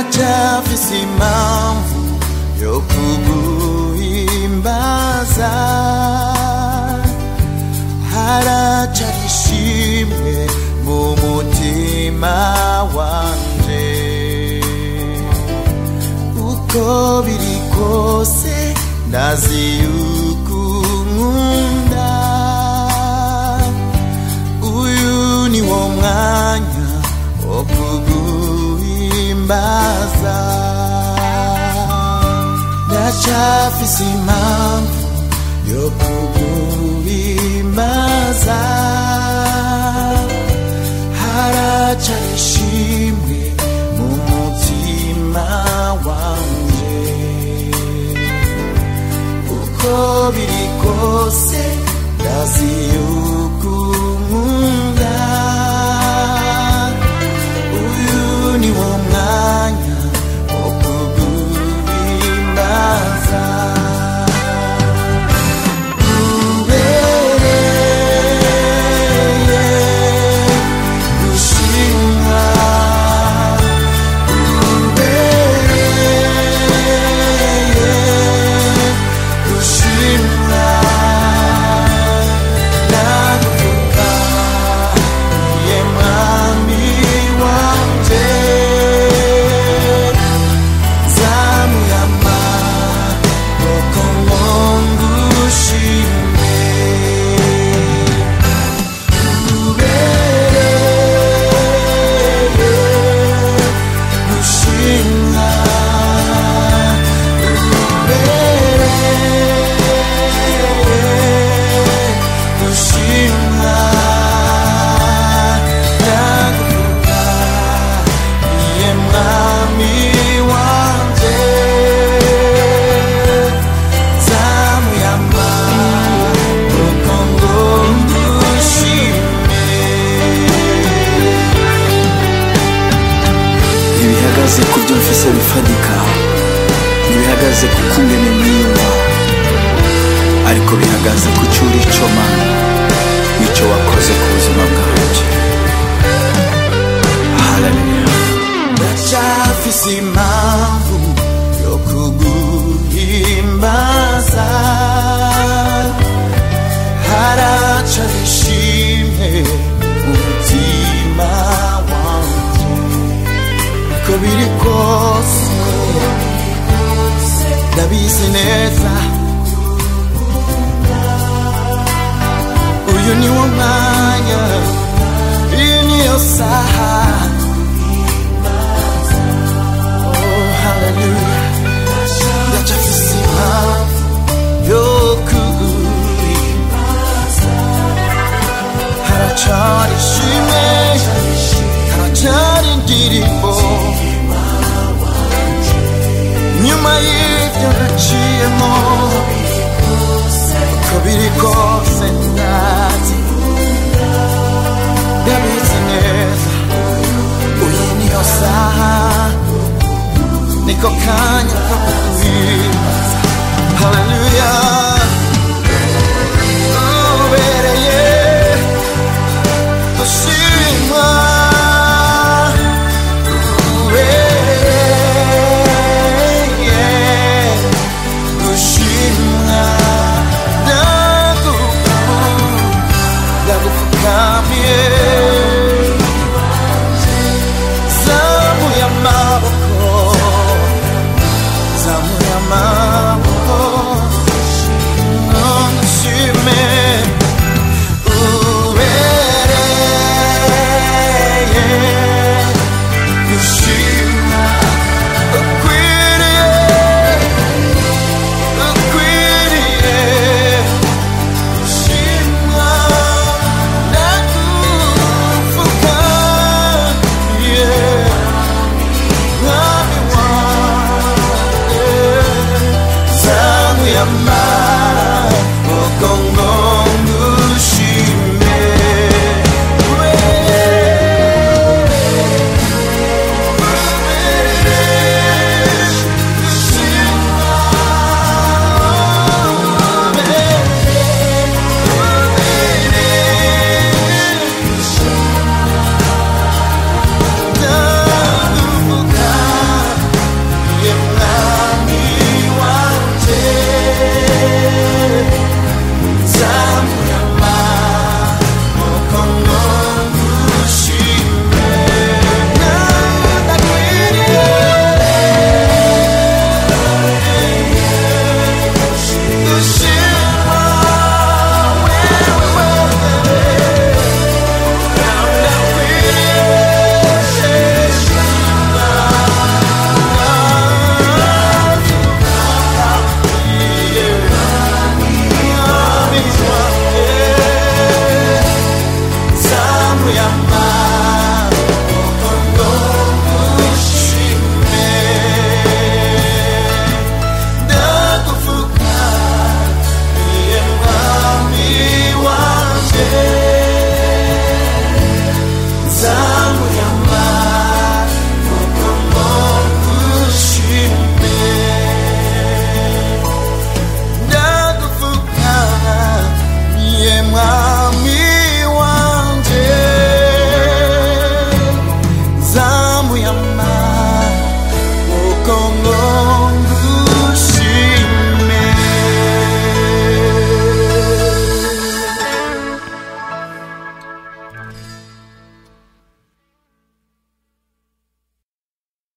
ndacyafise impamvu yo kuguhimbaza haracari ishimwe mu mutima wanje uko biri kose ndazi yuko unkunda uyu ni wo mwanya wo kuguhimbaza ndacyafise impamvu yo kuguhimbaza haracari ishimwe mu mutima wanje uko biri kose ndazi yuko unkunda uyu ni wo mwanya wo kuguhimbaza ubereye gushimwa ubereye gushimwa nakuvuga ye mwami wanje zamuyama koko ngongushime ubereye gushimwa ubereye gushimwa ndakuvuga iye mwami wanje zamuyama kuko ngushime ntibihagaze ku byo mfise bifadika ntibihagaze ku kungene niyumva ariko bihagaze ku cyo uri cyo mana n'icyo wakoze ku buzima bwanjye haleluya ndacyafise impamvu yo kuguhimbaza haraca ishimwe mu mutima wanje uko biri kose ndabizi neza uyu ni wo mwanya iyi niyo saha Oh, hallelujah. Ndacyafise impamvu yo kuguhimbaza. Haracari ishimwe, haracari indirimbo. Nyuma y'ibyo naciyemo, uko biri kose